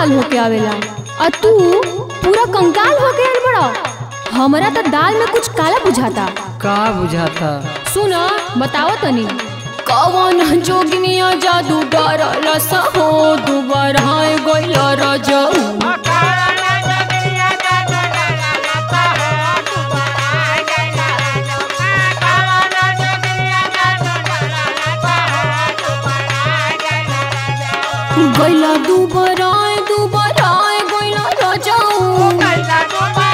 लाल होके आवेला और तू पूरा कंकाल होके आल बड़ा हमरा तो दाल में कुछ काला बुझाता का बुझाता सुना बताओ तनी कवन जोगिनिया जादू डरल सहो दुबारा गइल रजऊ गइला दुबारा दुबारा गइल रजऊ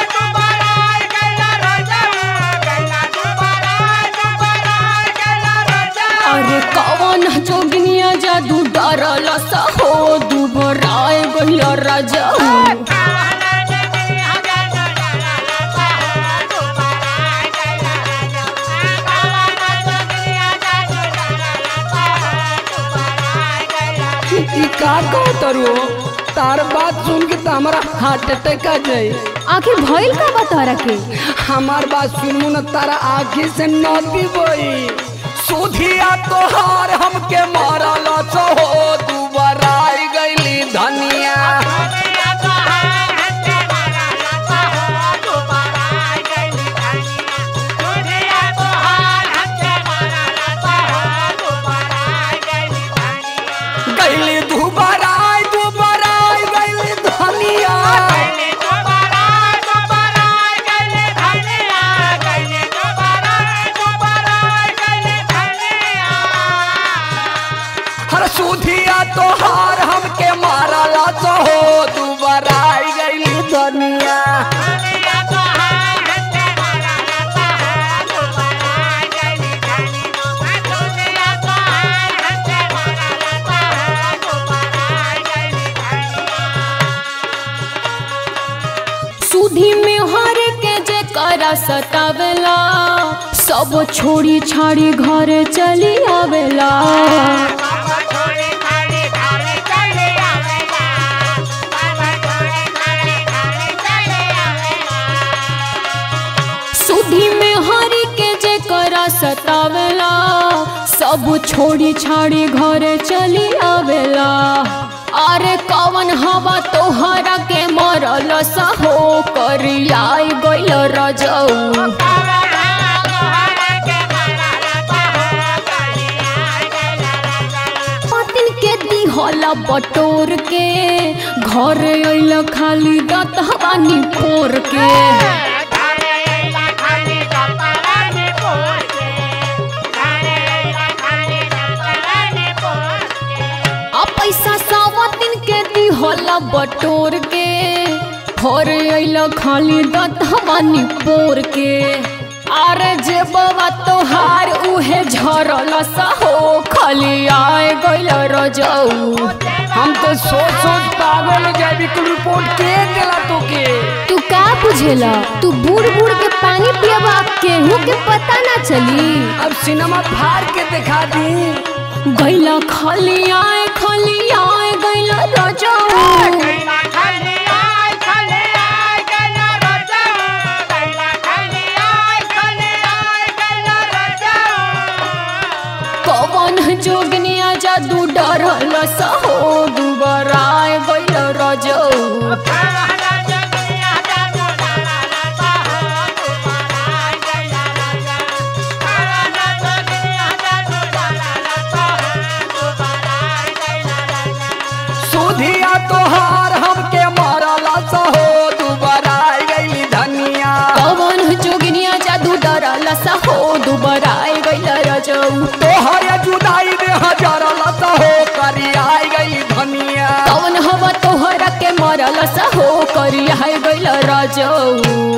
अरे कवन जोगिनिया जादू डरल सहो दुबारा गइल रजऊ ई का कहतरू तार बात सुन के तो हमारा हार्ट अटैक आ जाए आखिर भइल का बता के हमार बात सुनू न तारा आँखी से नदी बोई सुधिया तोहार हमके मारल हो दुबारा आई गईली धनिया गईली दुबारा आई दुबारा आई गईली धनिया हर सुधिया तोहार हमके मारल हो दुबारा आई गईली धनिया सुधी में हर के जे करा सतावेला सब छोड़ी छाड़ी घरे चली आवेला सुधी में हरी के जे करा सतावेला सब छोड़ी छाड़ी घरे चली आवेला अरे कवन हवा तोहरा के मरल सहो करियाई गइल रजऊ पतिन के दिहल बटोर के घर अइल खाली दतहबानी पोर के आ पैसा सावा दिन के दिहल बटोर के घर अइल खाली दतहबानी पोर के अरे जे बाबा तोहार उहे झरल सहो खाली आए गइल रजऊ हम तो सोच सोच पागल हो जाए बिल्कुल रिपोर्ट के दिला तो के तू का बुझेला तू बूढ़ बूढ़ के पानी पियबा केहू के पता ना चली अब सिनेमा फाड़ के दिखा दी गैला खाली आए खाली आए गैला रजऊ कवन जोगनिया जादू डरल सहो दुबारा आए गैल रजऊ सुधिया तोहार हमके मारल हो दुबारा आई गईली धनिया कवन जोगनिया जादू डरल सहो दुबारा आए गैल रजऊ तोहर जुदाई में हजारल हो करी आई गईली धनिया कवन हवा तोहरा के मरल सहो करिया गैल रजऊ